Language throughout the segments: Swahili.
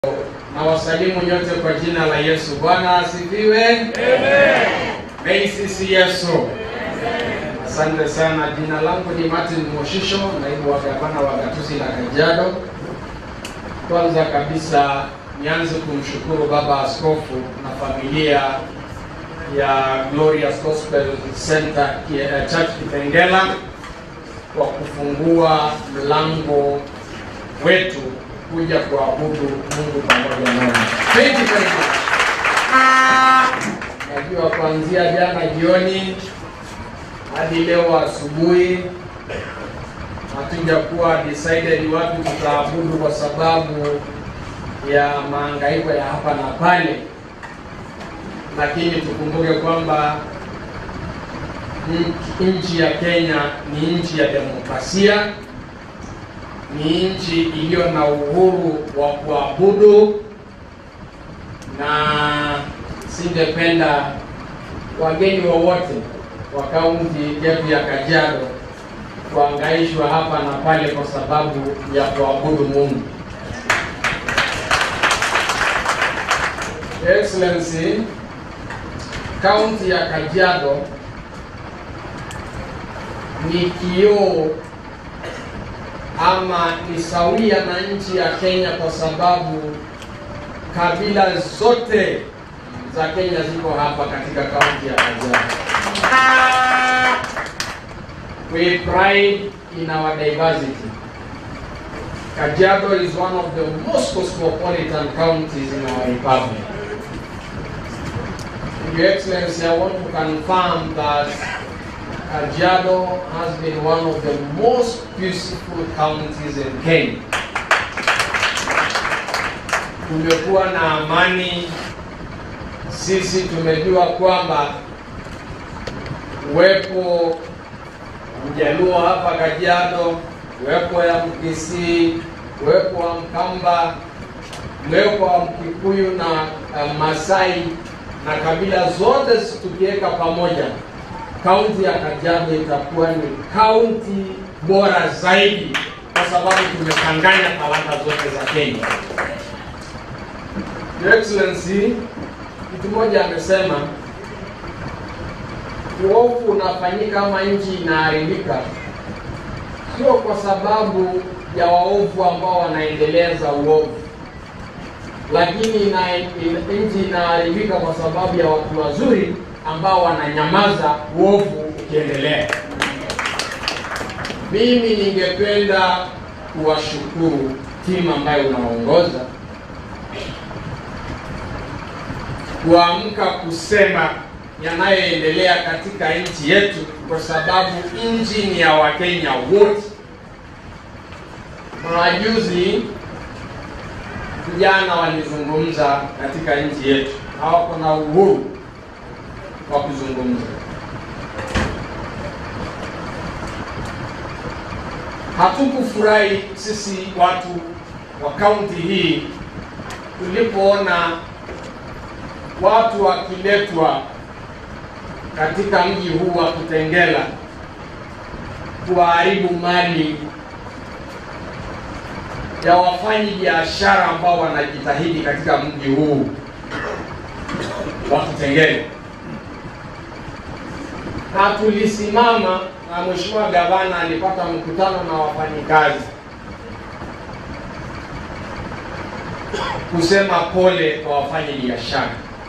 na wasalimu nyote kwa jina la Yesu. Bwana asifiwe. Amen. Meisisi Yesu. Asante sana. Jina langu ni Martin Moshisho, naibu wa gavana wa Gatuzi la Kajiado. Kwanza kabisa nianze kumshukuru baba askofu na familia ya Glorious Gospel Center eh, Church Kitengela kwa kufungua mlango wetu kuja kuabudu Mungu pamoja nao. Thank you very much. Najua kuanzia jana jioni hadi leo asubuhi hatujakuwa decided wapi tutaabudu kwa sababu ya mahangaiko ya hapa na pale, lakini tukumbuke kwamba nchi ya Kenya ni nchi ya demokrasia, ni nchi iliyo na uhuru wa kuabudu, na singependa wageni wowote wa kaunti yetu ya Kajiado kuangaishwa hapa na pale kwa sababu ya kuabudu Mungu. Excellency, kaunti ya Kajiado ni kioo ama ni sawia na nchi ya Kenya kwa sababu kabila zote za Kenya ziko hapa katika kaunti ya Kajiado. We pride in our diversity. Kajiado is one of the most cosmopolitan counties in our republic. Your Excellency, I want to confirm that Kajiado has been one of the most peaceful counties in Kenya. Tumekuwa na amani. Sisi tumejua kwamba uwepo Mjaluo hapa Kajiado, uwepo ya Mkisii, uwepo wa Mkamba, uwepo wa Mkikuyu na uh, Masai na kabila zote tukiweka pamoja kaunti ya Kajiado itakuwa ni kaunti bora zaidi, kwa sababu tumechanganya talanta zote za Kenya. Your Excellency, mtu mmoja amesema uovu unafanyika ama nchi inaharibika, sio kwa sababu ya waovu ambao wanaendeleza uovu, lakini ina, ina, nchi inaharibika kwa sababu ya watu wazuri ambao wananyamaza uovu ukiendelea. Mimi ningependa kuwashukuru timu ambayo unaongoza kuamka kusema yanayoendelea katika nchi yetu, kwa sababu nchi ni ya Wakenya wote. Majuzi vijana walizungumza katika nchi yetu, hawako na uhuru wa kuzungumza. Hatukufurahi sisi watu wa kaunti hii tulipoona watu wakiletwa katika mji huu wa Kitengela kuharibu mali ya wafanyi biashara ambao wanajitahidi katika mji huu wa Kitengela na tulisimama na mheshimiwa gavana alipata mkutano na wafanyikazi kusema pole kwa wafanyi biashara.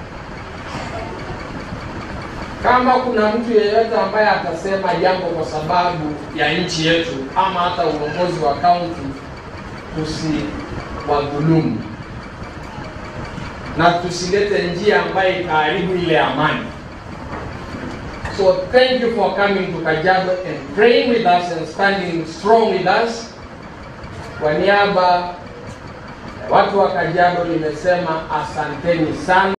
Kama kuna mtu yeyote ambaye atasema jambo kwa sababu ya nchi yetu ama hata uongozi wa kaunti, tusiwadhulumu na tusilete njia ambayo itaharibu ile amani. So thank you for coming to Kajiado and praying with us and standing strong with us. Kwa niaba ya watu wa Kajiado nimesema asanteni sana.